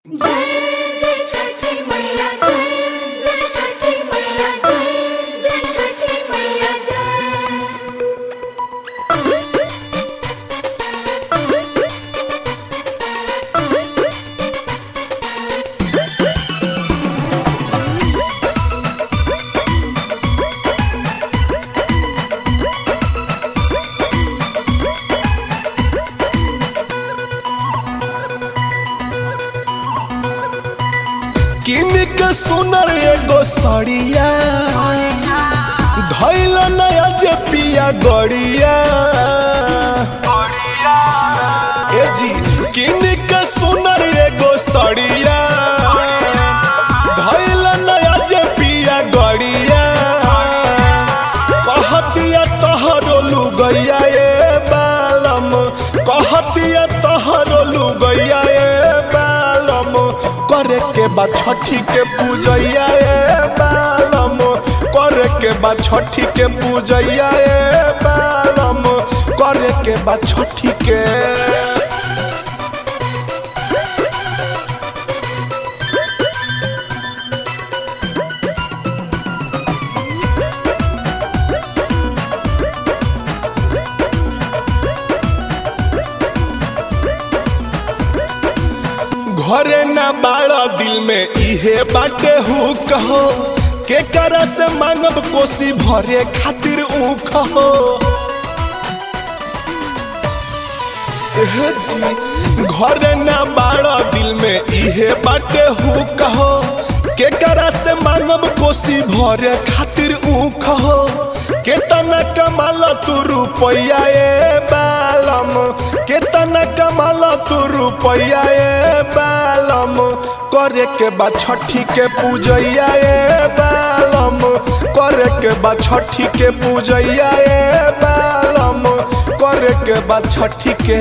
जय जय छठी मैया जय जय छठी मैया जय जय छठी मैया जय किन के सुनर एगो सड़िया धैल नया जे पिया गड़िया ए जी किन के सुनर एगो सड़िया धैल नया जे पिया गड़िया कहतिया तहरो लुगैया ए बालम कहतिया तहरो लुगैया ए बालम करे के बा छठी के पूजैया ए बालम करे के बा छठी के पूजैया ए बालम करे के बा छठी के घरे न बाड़ा दिल में इहे बाटे हु कहो के करा से मांगब कोसी भरे खातिर ऊ कहो एह जी घरे न बाड़ा दिल में इहे बाटे हु कहो के करा से मांगब कोसी भरे खातिर ऊ कहो केतना कमाल तू रुपैया ए बालम केतना कमाल तू रुपैया ए बालम करे के बा छठी के पूजैया ए बालम करे के बा छठी के पूजैया ए बालम करे के बा छठी के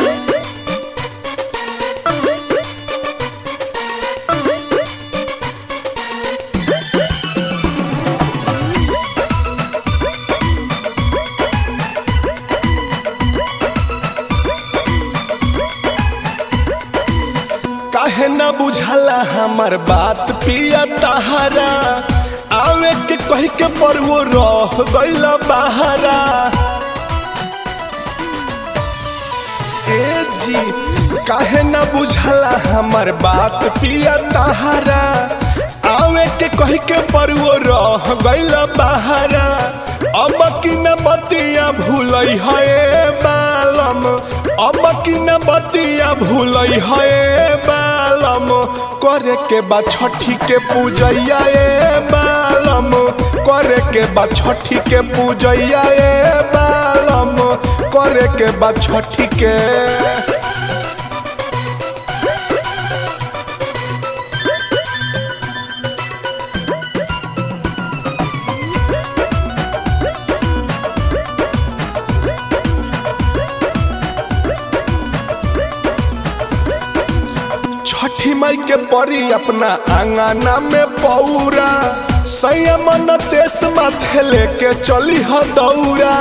काहे ना बुझाला हमार बात पिया तहारा आवे के कह के पर वो रह गइल बहारा ए जी काहे ना बुझाला हमार बात पिया तहारा आवे के कह के पर वो रह गइल बहारा अब की न बतिया भूलई है बालम अब की न बतिया भूलई है बालम करे के बा छठी के पूजैया ए बालम करे के बा छठी के पूजैया ए बालम करे के बा छठी के छठी माई के परी अपना आंगना में पौरा संयमन तेस माथे लेके चली ह दौरा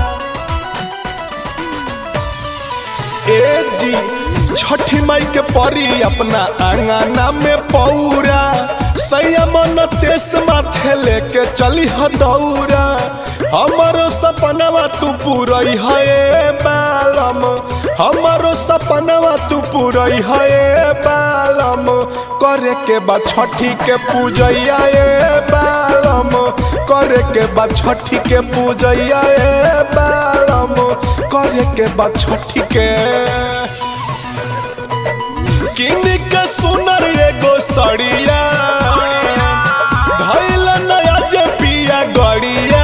ए जी छठी माई के परी अपना आंगना में पौरा संयमन तेस माथे लेके चली ह दौरा हमारो सपनवा तू पूरई है बालम हमारो सपनवा तू पूरई है बालम करे के बा छठी के पूजैया ए बालम करे के बा छठी के पूजैया ए बालम करे के बा छठी के किन के सुनर एगो सड़िया धैल नया जे पिया गड़िया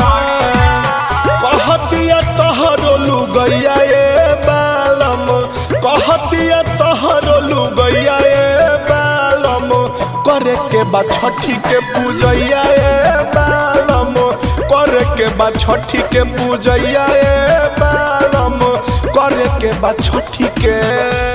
कहतिया तहरो लुगैया ए बालम कहतिया तहरो लुगैया ए बालम करे के बा छठी के पूजैया ए बालम करे के बा छठी के पूजैया ए बालम करे के बा छठी के